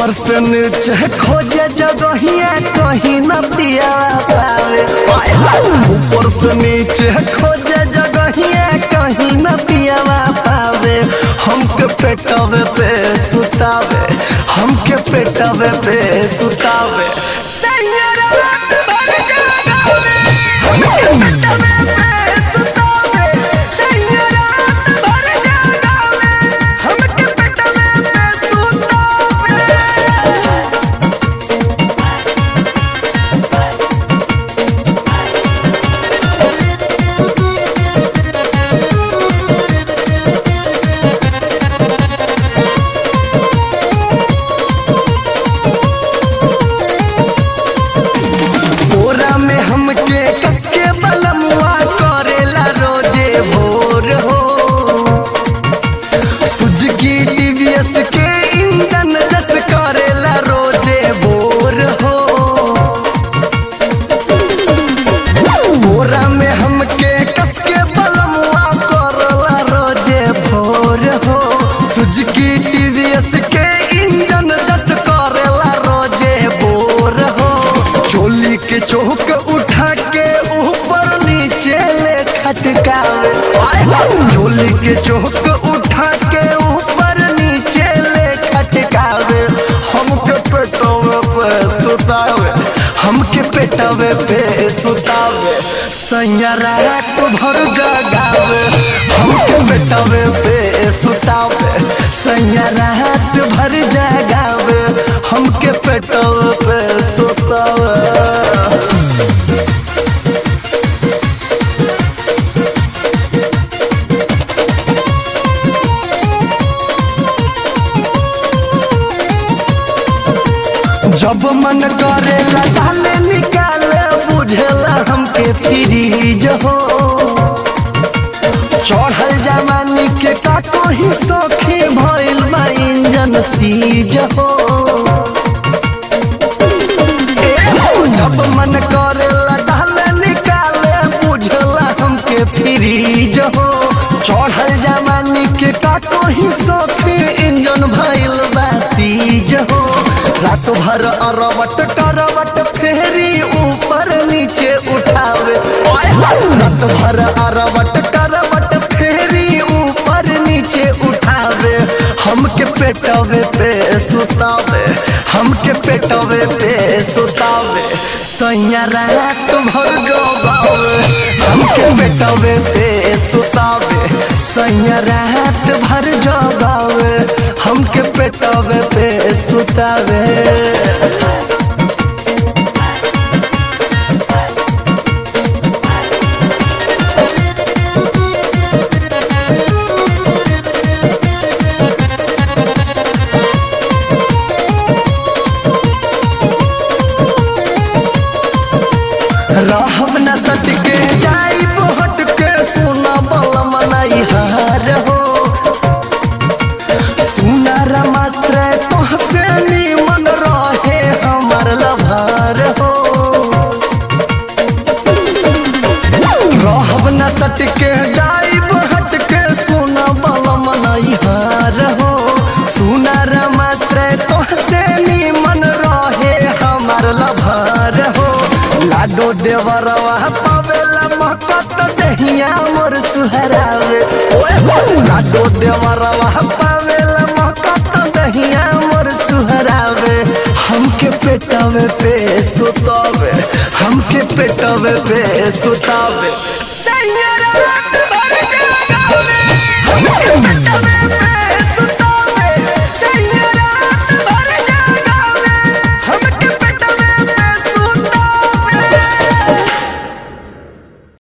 ऊपर से नीचे खोजे जगहिया कहीं न पिया पावे हाय हाय। ऊपर से नीचे खोजे जगहिया कहीं न पिया पावे हमके पेटवे पे सुतावे हमके पेटवे पे सुतावे सैया रात भर जगावे हमके पेटवे पे सुतावे सैया रात भर जगावे हमके पेटवे पे सुतावे बोरा में हमके कसके बलमुआ करेला रोजे भोर हो सुजुकी टीवीएस के इंजन जस करेला रोजे भोर हो बोरा में हमके कसके बलमुआ करेला रोजे भोर हो सुजुकी टीवीएस के इंजन जस करेला रोजे भोर हो चोली के चौक उठा के ऊपर नीचे ले खटकावे आय हाय। चोली के चौक उठा के ऊपर नीचे ले खटकावे हमके पेटवे पे सुतावे हमके पेटवे पे सुतावे सैया रात भर जगावे हमके पेटवे पे सुतावे सैया रात भर जगावे हमके पेटवे पे सुतावे जब मन करेला डाले निकाले बुझेला हमके फ्रीज हो चढ़ल जमानी के काटो ही सौखी भइल बा इंजन सीज हो ए हो, जब मन करेला डाले निकाले बुझेला हमके फ्रीज हो चढ़ल जमानी के काटो ही सौखी इंजन भइल बा सीज हो रात भर अरवट करवट फेरी ऊपर नीचे उठावे ओए हाय। रात भर अरवट करवट फेरी ऊपर नीचे उठावे हमके पेटवे पे सुतावे हमके पेटवे पे सुतावे सैया रात भर डोबावे हमके पेटवे पे सुतावे सैया रात भर जगावे हमके पेटवे पे सुतावे रहब न सटके जाई हट के सुना बल मनाई हार हो सुना रमाश्रय तोहसे निमन रहे हमर लभार हो रहब न सटके जाई हट के सुना बल मनाई हार हो सुना रमाश्रय तोहसे निमन रहे हमर लभार हो लाडो देवरवा पावेला महकत दहिया मोर सुहरावे ओए हो लाडो देवरवा पावेला महकत दहिया मोर सुहरावे हमके पेटवे पे सुतावे हमके पेटवे पे सुतावे सैया रात भर जगावे हमके पेटवे